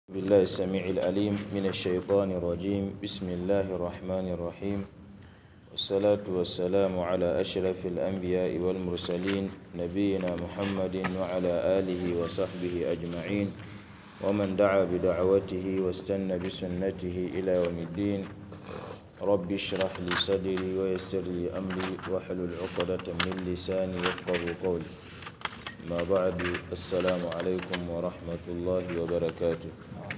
بالله السميع العليم من الشيطان الرجيم بسم الله الرحمن الرحيم والصلاة والسلام على أشرف الأنبياء والمرسلين نبينا محمد وعلى آله وصحبه أجمعين ومن دعا بدعوته واستنى بسنته إلى يوم الدين رب اشرح لي صدري ويسر لي أمري واحلل عقدة من لساني يفقه قولي ما بعد السلام عليكم ورحمة الله وبركاته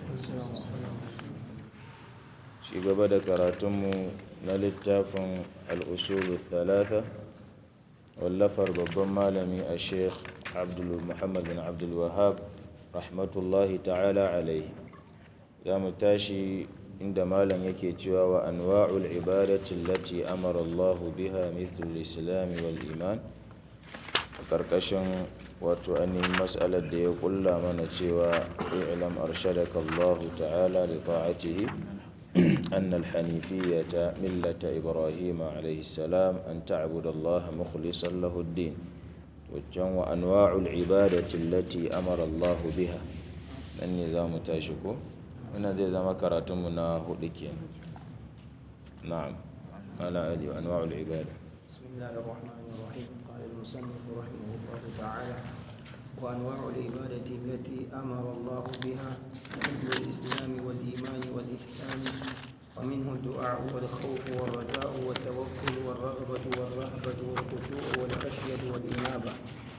ci gaba da karatunmu na littafin al'usulu talata wallafar babban malami a sheikh muhammad bin abdulwahab rahmatullahi ta'ala alaihi za mu tashi inda malam yake cewa wa anwa'ul ibadati lati amara allahu biha mithlul islami wal iman a ƙarƙashin wato ainihin matsalar da ya ƙulla mana cewa ilam arshadaka allahu ta'ala li ta'atihi أن الحنيفية ملة إبراهيم عليه السلام أن تعبد الله مخلصا له الدين وجن وأنواع العبادة التي أمر الله بها النظام تاشكو هنا زي زما كراتمنا هدكين نعم على آله وأنواع العبادة بسم الله الرحمن الرحيم قال المصنف رحمه الله تعالى وأنواع العبادة التي أمر الله بها مثل الإسلام والإيمان والإحسان ومنه الدعاء والخوف والرجاء والتوكل والرغبة والرهبة والخشوع والخشية والإنابة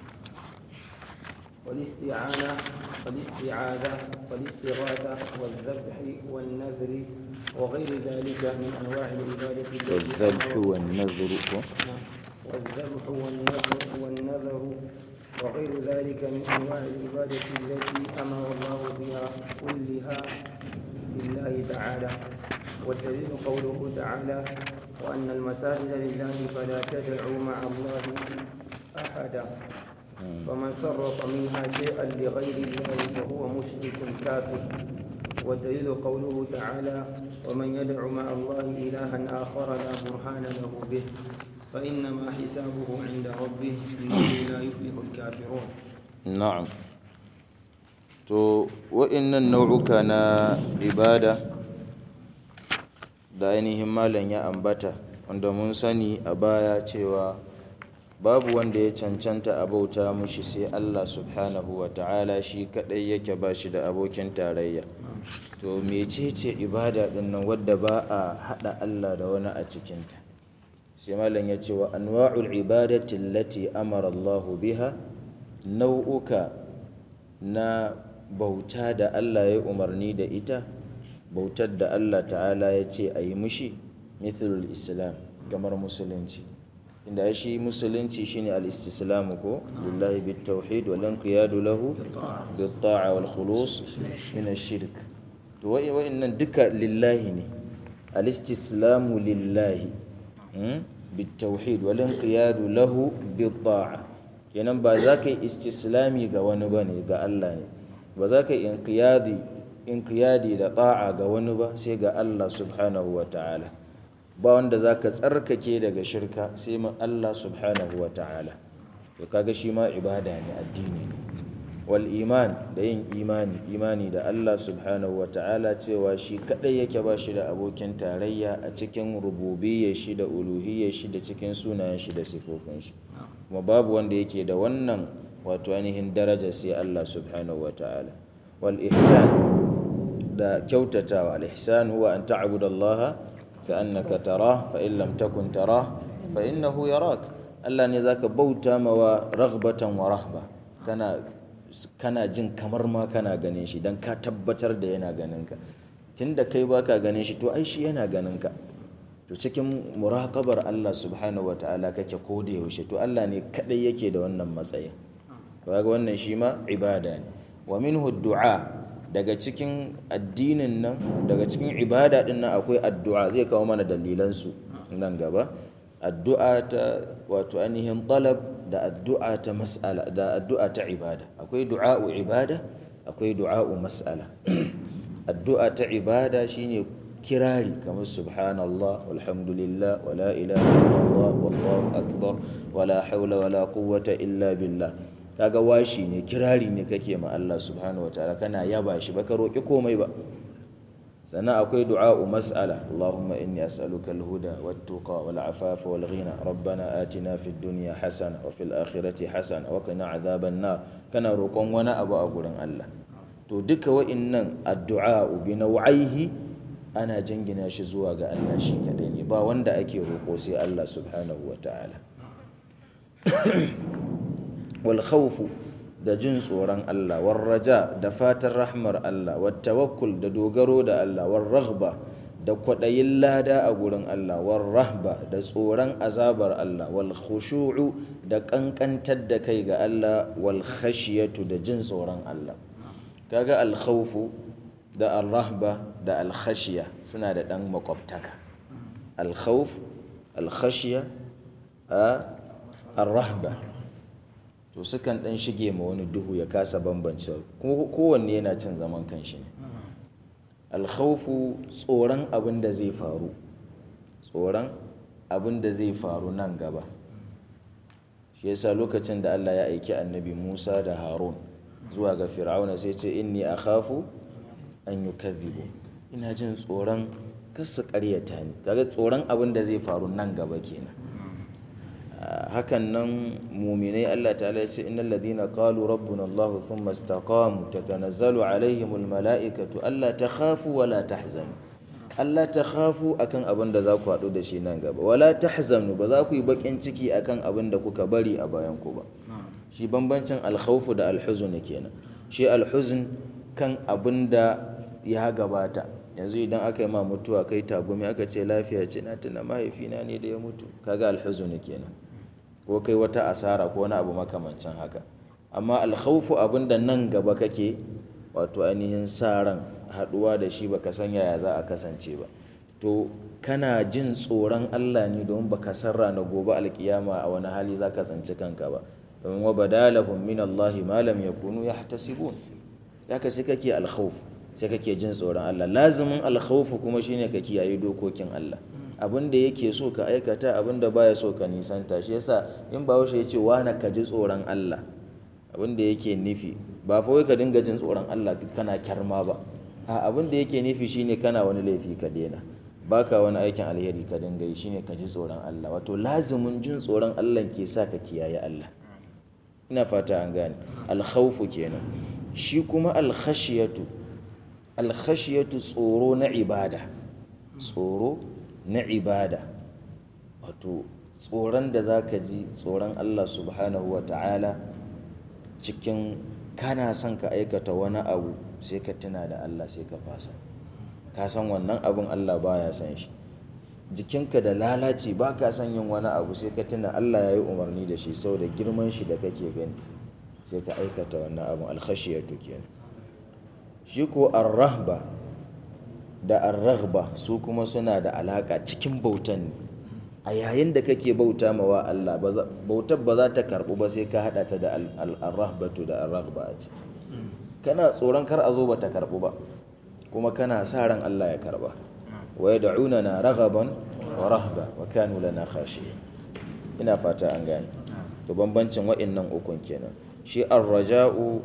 والاستعانة والاستعاذة والاستغاثة والذبح والنذر وغير ذلك من أنواع العبادة التي والذبح أمر- والنذر والذبح والنذر والنذر وغير ذلك من انواع العباده التي امر الله بها كلها لله تعالى والدليل قوله تعالى وان المساجد لله فلا تدعوا مع الله احدا فمن صرف منها شيئا لغير الله فهو مشرك كافر والدليل قوله تعالى ومن يدع مع الله إلها آخر لا برهان له به فإنما حسابه عند ربه إنه لا يفلح الكافرون na'am to wa'innan nau'uka na ibada da ainihin malam ya ambata wanda mun sani a baya cewa babu wanda ya cancanta a bauta mushi sai Allah subhanahu wa ta'ala shi kadai yake ba shi da abokin tarayya to mecece ibada din nan wadda ba a hada Allah da wani a cikinta sai malam ya ce wa anwa'ul ibadati allati amara Allah biha nau'uka na bauta da Allah ya umarni da ita bautar da Allah ta'ala ya ce a yi mushi mithlul islam kamar musulunci inda shi musulunci shine al-istislamu ko lillahi bit tauhid wal inqiyadu lahu bit ta'a wal khulus min ash-shirk to wa'innan duka lillahi ne al-istislamu lillahi bit tauhid wal inqiyadu lahu bit ta'a kenan ba za ka yi istislami ga wani ba ne ga Allah ne ba za ka yi inqiyadi da ta'a ga wani ba sai ga Allah subhanahu wa ta'ala ba wanda za ka tsarkake daga shirka sai ma Allah subhanahu wa ta'ala to kaga shi ma ibada ne addini ne wal iman da yin imani imani da Allah subhanahu wa ta'ala cewa shi kadai yake ba shi da abokin tarayya a cikin rububiyyar shi da uluhiyyar shi da cikin sunayen shi da sifofin shi kuma babu wanda yake da wannan wato ainihin daraja sai Allah subhanahu wa ta'ala wal ihsan da kyautatawa al ihsan huwa an ta'budallaha ka'annaka tarah fa in lam takun tarah fa innahu yarak Allah ne zaka bauta mawa raghbatan wa rahba kana kana jin kamar ma kana ganin shi dan ka tabbatar da yana ganin ka tunda kai baka ganin shi to ai shi yana ganin ka to cikin muraqabar Allah subhanahu ta'ala kake ko da yaushe to Allah ne kadai yake da wannan matsayin kaga wannan shi ma ibada ne wa minhu du'a daga cikin addinin nan daga cikin ibada din nan akwai addu'a zai kawo mana dalilan su nan gaba addu'a ta wato ainihin talab da addu'a ta mas'ala da addu'a ta ibada akwai du'a'u ibada akwai du'a'u mas'ala addu'a ta ibada shine kirari kamar subhanallah walhamdulillah wala ilaha illallah wallahu akbar wala hawla wala quwwata illa billah kaga washi ne kirari ne kake ma Allah subhanahu wataala kana yaba shi baka roki komai ba sannan akwai du'a'u mas'ala Allahumma inni as'aluka al-huda wat-tuqa wal-afafa wal-ghina rabbana atina fid dunya hasana wa fil akhirati hasana wa qina adhaban nar kana roƙon wani abu a gurin Allah to duka wa'innan addu'a'u bi naw'ihi ana jingina shi zuwa ga Allah shi kadai ne ba wanda ake roƙo sai Allah subhanahu wataala wal khawfu da jin tsoron Allah war raja da fatan rahmar Allah wat tawakkul da dogaro da Allah war raghba da kwaɗayin lada a gurin Allah war rahba da tsoron azabar Allah wal khushu'u da ƙanƙantar da kai ga Allah wal khashiyatu da jin tsoron Allah kaga al khawfu da al rahba da al khashiya suna da ɗan makwabtaka al khawf al khashiya a al rahba to sukan ɗan shige ma wani duhu ya kasa bambance kowanne yana cin zaman kanshi ne alkhawfu tsoron abin da zai faru tsoron abin da zai faru nan gaba shi yasa lokacin da Allah ya aiki annabi Musa da Harun zuwa ga Fir'auna sai ce inni akhafu an yukadhibu ina jin tsoron kasu ƙaryata ni kaga tsoron abin da zai faru nan gaba kenan hakan nan muminai Allah ta'ala ya ce innal ladina qalu rabbuna Allah thumma istaqamu tatanazzalu alaihimul mala'ikatu alla takhafu wa la tahzanu Allah takhafu akan abin da za ku haɗu da shi nan gaba wala tahzanu ba za ku yi bakin ciki akan abin da kuka bari a bayan ku ba shi bambancin alkhawfu da alhuzun kenan shi alhuzun kan abin da ya gabata yanzu idan aka yi ma mutuwa kai tagumi aka ce lafiya ce na tuna mahaifina ne da ya mutu kaga alhuzun kenan ko kai wata asara ko wani abu makamancin haka amma alkhawfu abinda nan gaba kake wato ainihin sa ran haduwa da shi baka san yaya za a kasance ba to kana jin tsoron Allah ne domin baka san rana gobe alkiyama a wani hali za ka tsanci kanka ba domin wa badalahum min Allah ma lam yakunu yahtasibun haka sai kake alkhawf sai kake jin tsoron Allah lazimin alkhawf kuma shine ka kiyaye dokokin Allah abin da yake so ka aikata abin da baya so ka nisanta shi yasa in ba ya ce wani ka ji tsoron Allah abin da yake nufi ba fa wai ka dinga jin tsoron Allah kana kyarma ba a abin da yake nufi shine kana wani laifi ka daina baka wani aikin alheri ka dinga yi shine ka ji tsoron Allah wato lazimin jin tsoron Allah ke sa ka kiyaye Allah ina fata an gane alkhawfu kenan shi kuma alkhashiyatu alkhashiyatu tsoro na ibada tsoro na ibada wato tsoron da za ka ji tsoron Allah subhanahu wa ta'ala cikin kana son ka aikata wani abu sai ka tuna da Allah sai ka fasa ka san wannan abin Allah baya san shi jikinka da lalaci ba ka son yin wani abu sai ka tuna Allah ya yi umarni da shi sau da girman shi da kake gani sai ka aikata wannan abin alkhashiyatu kenan shi ko arrahba da arraghba su kuma suna da alaka cikin bautan ne a yayin da kake bauta ma wa Allah bautar ba za ta karbu ba sai ka hada ta da arrahbatu da arraghba a ce kana tsoron kar a zo ba ta karbu ba kuma kana sa ran Allah ya karba wa yad'unana raghaban wa rahba wa kanu lana khashiyin ina fata an gane to bambancin wa'annan ukun kenan shi ar-raja'u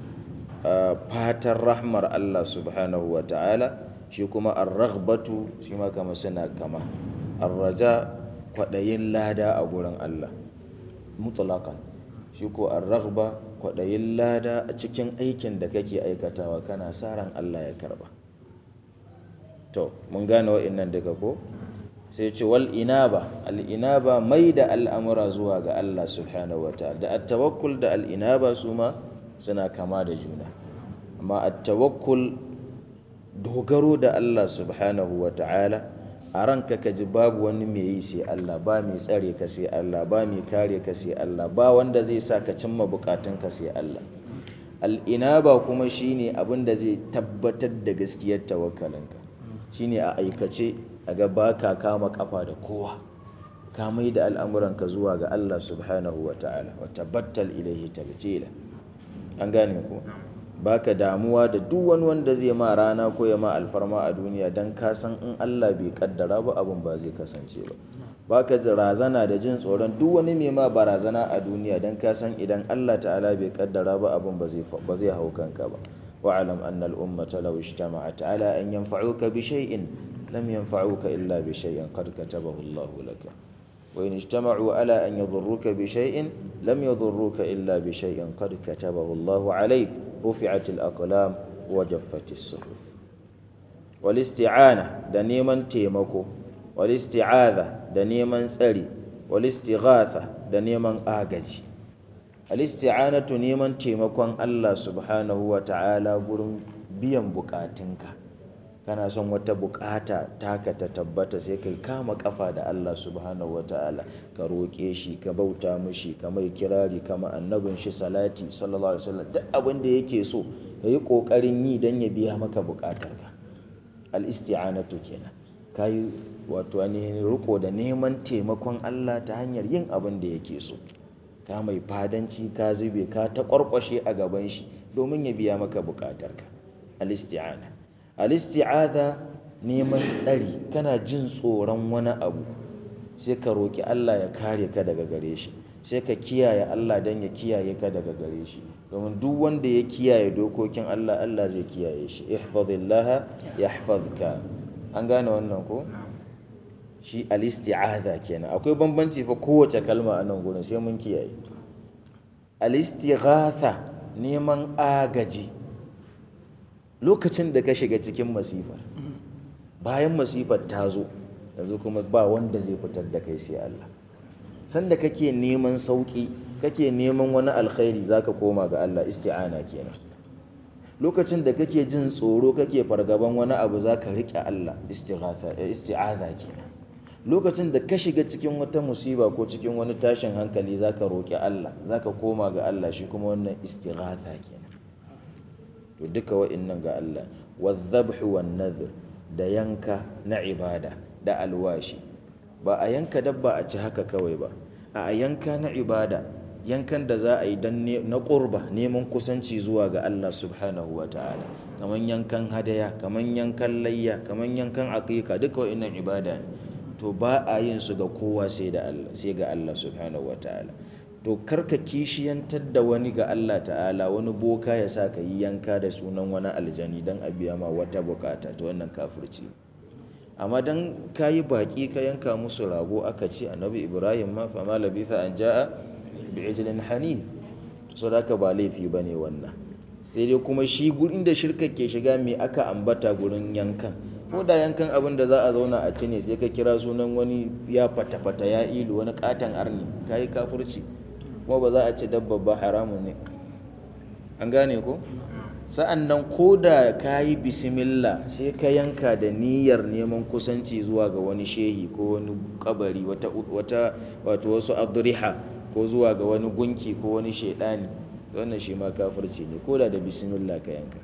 fatan rahmar Allah subhanahu wa ta'ala shi kuma ar-raghbatu shi ma kama suna kama ar-raja kwadayin lada a gurin Allah mutlaqan shi ko ar-raghba kwadayin lada a cikin aikin da kake aikatawa kana sa ran Allah ya karba to mun gane wa'annan daga ko sai ce wal inaba al inaba mai da al'amura zuwa ga Allah subhanahu wa ta'ala da at-tawakkul da al inaba su ma suna kama da juna amma at-tawakkul dogaro da Allah subhanahu wa ta'ala a ranka ka ji babu wani mai yi sai Allah ba mai tsare ka sai Allah ba mai kare ka sai Allah ba wanda zai sa ka cimma bukatun ka sai Allah al'inaba kuma shine abin da zai tabbatar da gaskiyar tawakkalinka shine a aikace a ga baka kama kafa da kowa ka mai da al'amuranka zuwa ga Allah subhanahu wa ta'ala wa tabbatal ilaihi tabtila an gane ku baka damuwa da duk wani wanda zai ma rana ko ya ma alfarma a duniya don ka san in Allah bai kaddara ba abin ba zai kasance ba baka razana da jin tsoron duk wani mai ma barazana a duniya dan ka san idan Allah ta'ala bai kaddara ba abin ba zai ba zai hau kanka ba wa'alam anna al-ummata law ijtama'at ala an yanfa'uka bi shay'in lam yanfa'uka illa bi shay'in qad katabahu Allah laka wa in ijtama'u ala an yadhurruka bi shay'in lam yadhurruka illa bi shay'in qad katabahu Allah 'alayk rufi'at al-aqlam wa jaffat as-suhuf wal isti'ana da neman taimako wal isti'adha da neman tsari wal istighatha da neman agaji al isti'anatu neman taimakon Allah subhanahu wa ta'ala gurin biyan bukatunka kana son wata bukata taka ta tabbata sai kai kama kafa da Allah subhanahu wa ta'ala ka roƙe shi ka bauta mishi ka mai kirari kama annabin shi salati sallallahu alaihi wasallam duk abin da yake so ka yi ƙoƙarin yi don ya biya maka bukatarka al isti'anatu kenan kayi wato ainihin riko da neman taimakon Allah ta hanyar yin abin da yake so ka mai fadanci ka zube ka ta kwarkwashe a gaban shi domin ya biya maka bukatarka al-isti'ana al-isti'adha neman tsari kana jin tsoron wani abu sai ka roki Allah ya kare ka daga gare shi sai ka kiyaye Allah dan ya kiyaye ka daga gare shi domin duk wanda ya kiyaye dokokin Allah Allah zai kiyaye shi ihfazillaha yahfazka an gane wannan ko shi al-isti'adha kenan akwai bambanci fa kowace kalma a nan gurin sai mun kiyaye al-istighatha neman agaji lokacin da ka shiga cikin masifar bayan masifar ta zo yanzu kuma ba wanda zai fitar da kai sai Allah sanda kake neman sauki kake neman wani alkhairi zaka koma ga Allah isti'ana kenan lokacin da kake jin tsoro kake fargaban wani abu zaka rike Allah istighatha isti'adha kenan lokacin da ka shiga cikin wata musiba ko cikin wani tashin hankali zaka roki Allah zaka koma ga Allah shi kuma wannan istighatha kenan to duka wa'annan ga Allah wadhabhu wan nadhr da yanka na ibada da alwashi ba a yanka dabba a ci haka kawai ba a yanka na ibada yankan da za a yi don na ƙurba neman kusanci zuwa ga Allah subhanahu wa ta'ala kamar yankan hadaya kamar yankan layya kamar yankan aqiqa duka wa'annan ibada ne to ba a yin su ga kowa sai da Allah sai ga Allah subhanahu wa ta'ala to karka kishiyantar da wani ga Allah ta'ala wani boka ya sa ka yi yanka da sunan wani aljani don a biya ma wata bukata to wannan kafirci amma don ka yi baƙi ka yanka musu rago aka ce annabi ibrahim ma fama labitha an ja'a bi ijlin hani so da ba laifi ba ne wannan sai dai kuma shi gurin da shirka ke shiga me aka ambata gurin yankan ko da yankan abin da za a zauna a ci ne sai ka kira sunan wani ya fata-fata ya ilu wani katon arni ka yi kafurci kuma ba za a ci dabba ba haramun ne an gane ko sa'an nan ko da ka yi bismillah sai ka yanka da niyyar neman kusanci zuwa ga wani shehi ko wani kabari wata wato wasu adriha ko zuwa ga wani gunki ko wani shaidani wannan shi ma kafirci ne ko da da bismillah ka yanka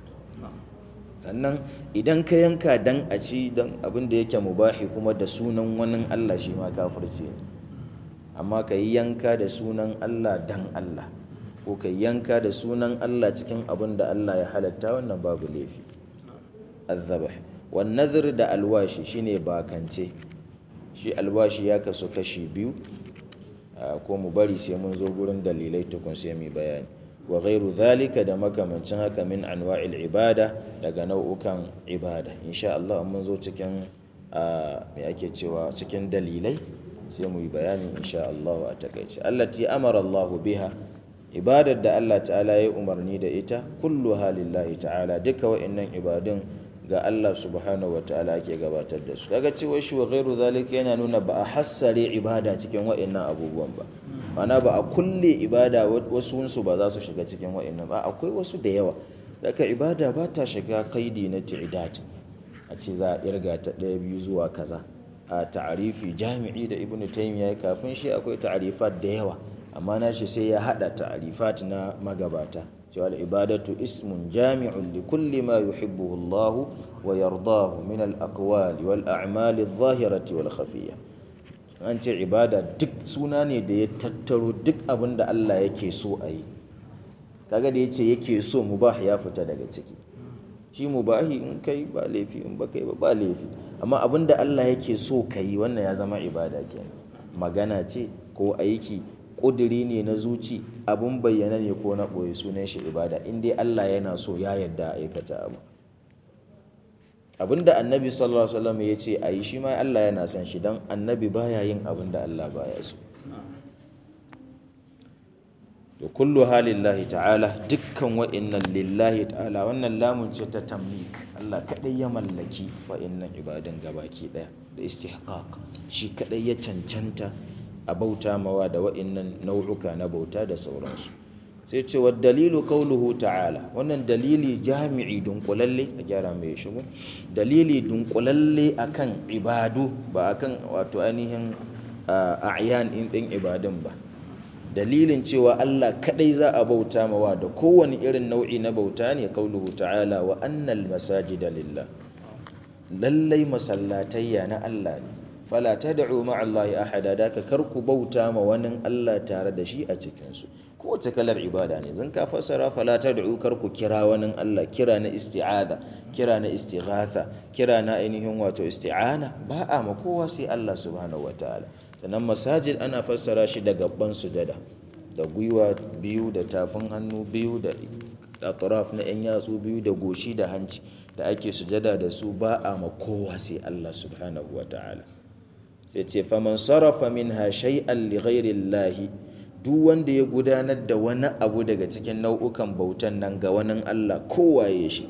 sannan idan ka yanka dan a ci dan abin da yake mubahi kuma da sunan wani Allah shi ma kafirci ne amma ka yi yanka da sunan Allah dan Allah ko ka yanka da sunan Allah cikin abin da Allah ya halatta wannan babu laifi azzabah wan nadhr da alwashi shine bakance shi alwashi ya kasu kashi biyu ko mu bari sai mun zo gurin dalilai tukun sai mu bayani wa ghairu dhalika da makamancin haka min anwa'il ibada daga nau'ukan ibada insha Allah mun zo cikin me ake cewa cikin dalilai sai mu yi bayani insha Allah a takaice allati amara Allah biha ibadar da Allah ta'ala ya umarni da ita kulluha lillahi ta'ala duka wa'annan ibadun ga Allah subhanahu wa ta'ala ake gabatar da su daga cewa shi wa ghairu zalika yana nuna ba a hassare ibada cikin wa'annan abubuwan ba mana ba a kulle ibada wasu su ba za su shiga cikin wa'annan ba akwai wasu da yawa daga ibada ba ta shiga kaidi na ti'idat a ce za a irga ta ɗaya biyu zuwa kaza a ta'arifi jami'i da ibnu taymiya kafin shi akwai ta'arifat da yawa amma na shi sai ya hada ta'arifat na magabata cewa ibadatu ismun jami'un li kulli ma yuhibbuhu Allah wa yardahu min al-aqwali wal a'mali adh-dhahirati wal khafiyya an ce ibada duk suna ne da ya tattaro duk abin da Allah yake so a yi kaga da yace yake so mubah ya fita daga ciki shi mubahi in kai ba laifi in ba kai ba ba laifi amma abin da Allah yake so ka yi wannan ya zama ibada kenan magana ce ko aiki ƙudiri ne na zuci abun bayyana ne ko na ɓoye sunan shi ibada in dai Allah yana so ya yarda a aikata abu abinda annabi sallallahu alaihi wasallam ya ce a yi shi ma Allah yana son shi don annabi baya yin abin da Allah baya so to kullu halillahi ta'ala dukkan wa'innan lillahi ta'ala wannan lamun ce ta tamlik Allah kadai ya mallaki wa'innan ibadan gabaki daya da istihqaq shi kadai ya cancanta a bauta mawa da wa'innan nau'uka na bauta da sauransu sai ce wa dalilu qauluhu ta'ala wannan dalili jami'i dunkulalle a gyara mai shigo dalili dunkulalle akan ibadu ba akan wato ainihin a'yan in din ibadun ba dalilin cewa Allah kadai za a bauta mawa da kowane irin nau'i na bauta ne qauluhu ta'ala wa annal masajida lillah lallai masallatayya na Allah ne fala tad'u ma'a Allah ahada da ka karku bauta ma wani Allah tare da shi a cikin su kowace kalar ibada ne zan ka fassara fala tad'u karku kira wani Allah kira na isti'ada kira na istighatha kira na ainihin wato isti'ana ba a ma kowa sai Allah subhanahu wataala sannan masajid ana fassara shi da gaban sujada da gwiwa biyu da tafin hannu biyu da atraf na yan yatsu biyu da goshi da hanci da ake sujada da su ba a ma kowa sai Allah subhanahu wataala sai ce faman sarrafa minha shay'an li ghairi Allah duk wanda ya gudanar da wani abu daga cikin nau'ukan bautan nan ga wani Allah kowaye shi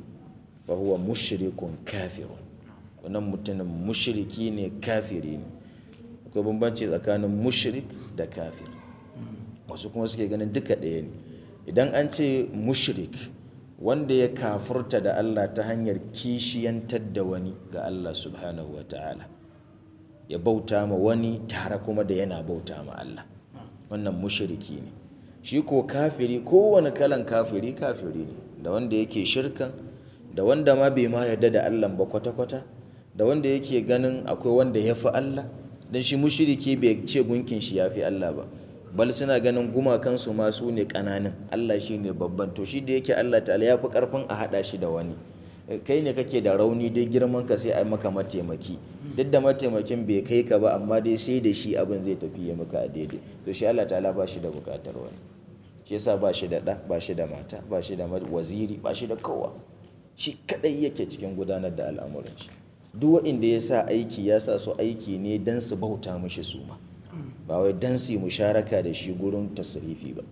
fa huwa mushrikun kafirun wannan mutumin mushriki ne kafiri ne akwai bambanci tsakanin mushrik da kafir wasu kuma suke ganin duka ɗaya ne idan an ce mushrik wanda ya kafurta da Allah ta hanyar kishiyantar da wani ga Allah subhanahu wa ta'ala ya bauta ma wani tare kuma da yana bauta ma Allah wannan mushriki ne shi ko kafiri kowane kalan kafiri kafiri ne da wanda yake shirkan da wanda ma bai ma yarda da Allah ba kwata-kwata da wanda yake ganin akwai wanda ya fi Allah don shi mushriki bai ce gunkin shi ya fi Allah ba bal suna ganin gumakansu ma su ne ƙananan Allah shi ne babban to shi da yake Allah ta'ala ya fi ƙarfin a haɗa shi da wani kai ne kake da rauni dai girman ka sai a maka mataimaki duk da mataimakin bai kai ka ba amma dai sai da shi abin zai tafi ya maka a daidai to shi Allah ta'ala ba shi da bukatar wani shi yasa ba shi da ɗa ba shi da mata ba shi da waziri ba shi da kowa shi kadai yake cikin gudanar da al'amuran shi duk wanda ya sa aiki ya sa su aiki ne dan su bauta mishi su ma ba wai dan su yi musharaka da shi gurin tasrifi ba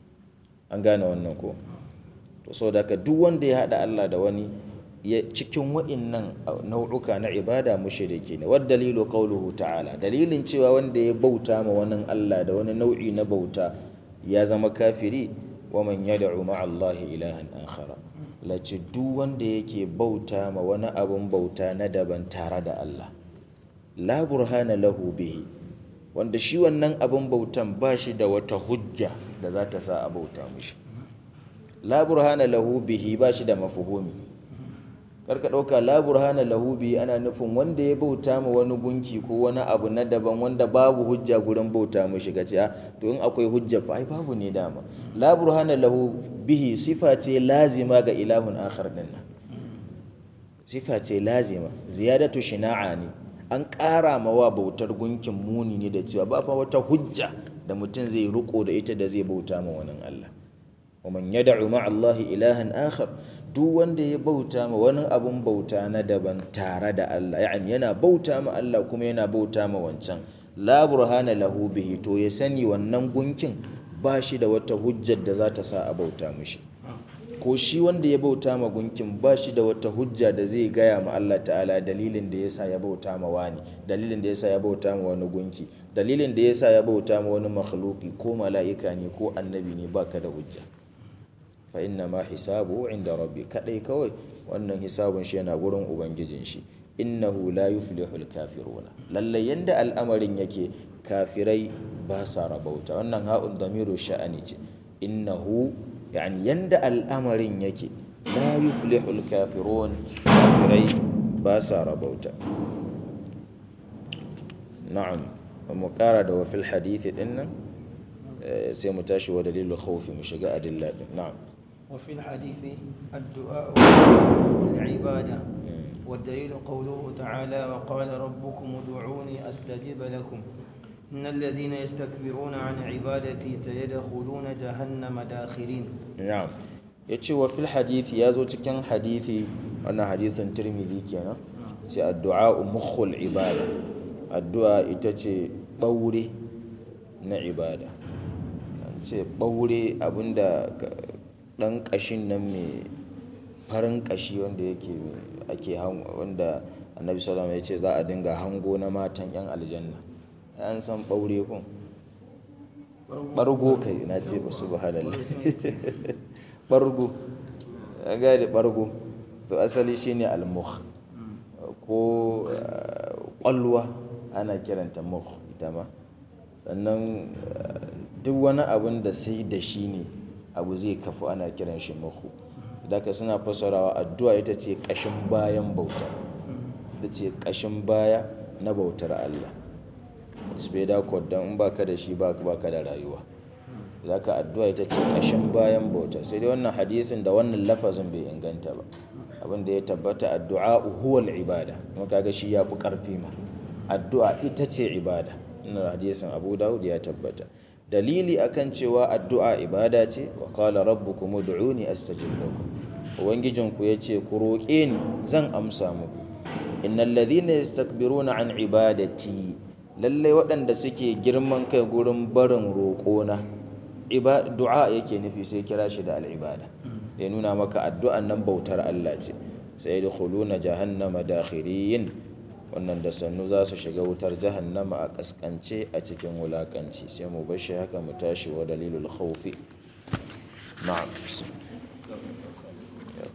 an gane wannan ko to saboda haka duk wanda ya haɗa Allah da wani cikin wa'innan nau'uka na ibada mushriki ne wad dalilu qawluhu ta'ala dalilin cewa wanda ya bauta ma wani Allah da wani nau'i na bauta ya zama kafiri wa man yad'u ma'a Allah ilahan akhara lace duk wanda yake bauta ma wani abun bauta na daban tare da Allah la burhana lahu bihi wanda shi wannan abun bautan ba shi da wata hujja da za ta sa a bauta mishi la burhana lahu bihi ba shi da mafuhumi karka ɗauka la burhana lahu bihi ana nufin wanda ya bauta ma wani gunki ko wani abu na daban wanda babu hujja gurin bauta mishi gaci a to in akwai hujja fa ai babu ne dama la burhana lahu bihi sifa ce lazima ga ilahun akhar din nan sifa ce lazima ziyadatu shina'a ne an ƙara mawa bautar gunkin muni ne da cewa ba fa wata hujja da mutum zai riko da ita da zai bauta ma wani Allah wa man yad'u ma'a Allah ilahan akhar duk wanda ya bauta ma wani abun bauta na daban tare da Allah yani yana bauta ma Allah kuma yana bauta ma wancan la burhana lahu bihi to ya sani wannan gunkin ba shi da wata hujjar da za ta sa a bauta mishi ko shi wanda ya bauta ma gunkin ba shi da wata hujja da zai gaya ma Allah ta'ala dalilin da yasa ya bauta ma wani dalilin da yasa ya bauta ma wani gunki dalilin da yasa ya bauta ma wani makhluki ko mala'ika ne ko annabi ne baka da hujja fa inna ma hisabu inda rabbi kadai kawai wannan hisabun shi yana gurin ubangijin shi innahu la yuflihul kafiruna lalle yanda al'amarin yake kafirai ba sa rabauta wannan ha'un damiru sha'ani ce innahu yani yanda al'amarin yake la yuflihul kafirun kafirai ba sa rabauta na'am mu kara da wafil hadithi dinnan sai mu tashi wa dalilul khawfi mu shiga adilla din na'am وفي الحديث الدعاء هو العبادة والدليل قوله تعالى وقال ربكم ادعوني أستجب لكم إن الذين يستكبرون عن عبادتي سيدخلون جهنم داخرين na'am yace wa fil hadithi yazo cikin hadithi wannan hadisin Tirmidhi kenan ce addu'a mukhul ibada addu'a ita ce ɓaure na ibada an ce ɓaure abinda ɗan ƙashin nan mai farin ƙashi wanda yake ake wanda annabi salama ya ce za a dinga hango na matan 'yan aljanna an san ɓaure kun ɓargo kai na ce ba su ba halal ɓargo an gane ɓargo to asali shine almuh ko ƙwalwa ana kiranta muh ita ma sannan duk wani abin da sai da shi ne abu zai kafu ana kiran shi muhu daga suna fasarawa addu'a ita ce ƙashin bayan bauta ita ce ƙashin baya na bautar Allah speda don in baka da shi baka da rayuwa zaka addu'a ita ce ƙashin bayan bauta sai dai wannan hadisin da wannan lafazin bai inganta ba abin da ya tabbata addu'a huwal ibada kuma kaga shi ya fi ƙarfi ma addu'a ita ce ibada ina hadisin abu dawud ya tabbata dalili akan cewa addu'a ibada ce wa qala rabbukum ud'uni astajib lakum ubangijinku yace ku roƙe ni zan amsa muku innal ladhina yastakbiruna an ibadati lallai waɗanda suke girman kai gurin barin roƙona du'a yake nufi sai kira shi da al'ibada ya nuna maka addu'an nan bautar Allah ce sai da khuluna jahannama dakhirin wannan da sannu za su shiga wutar jahannama a kaskance a cikin wulakanci sai mu bashi haka mu tashi wa dalilul khawfi na'am